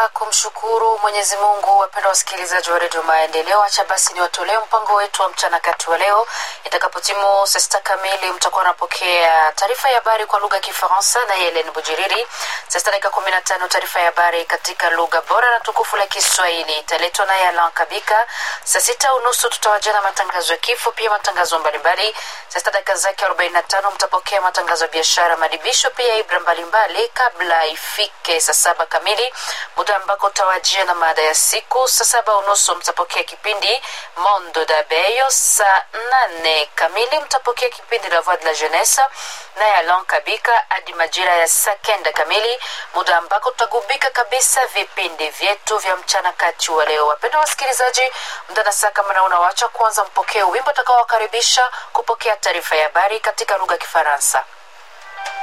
ya kumshukuru Mwenyezi Mungu, wapendwa wasikilizaji wa redio Maendeleo, acha basi ni watolee mpango wetu wa mchana kati wa leo. Itakapotimu saa sita kamili, mtakuwa napokea taarifa ya habari kwa lugha ya Kifaransa na Helen Bujiriri. Saa sita dakika kumi na tano taarifa ya habari katika lugha bora na tukufu la Kiswahili italetwa naye Alan Kabika. Saa sita unusu tutawajia na matangazo ya kifo, pia matangazo mbalimbali. Saa sita dakika zake arobaini na tano mtapokea matangazo ya biashara, madibisho, pia ibra mbalimbali kabla ifike saa saba kamili, muda ambako utawajia na mada ya siku. Saa saba unusu mtapokea kipindi Mondo d'Abeyo. Saa nane kamili mtapokea kipindi La Voix de la Jeunesse naye Alon Kabika hadi majira ya saa kenda kamili, muda ambako tutagubika kabisa vipindi vyetu vya mchana kati wa leo. Wapenda wasikilizaji, muda na saa kama nauna wacha kwanza mpokee wimbo utakaowakaribisha kupokea taarifa ya habari katika lugha ya Kifaransa.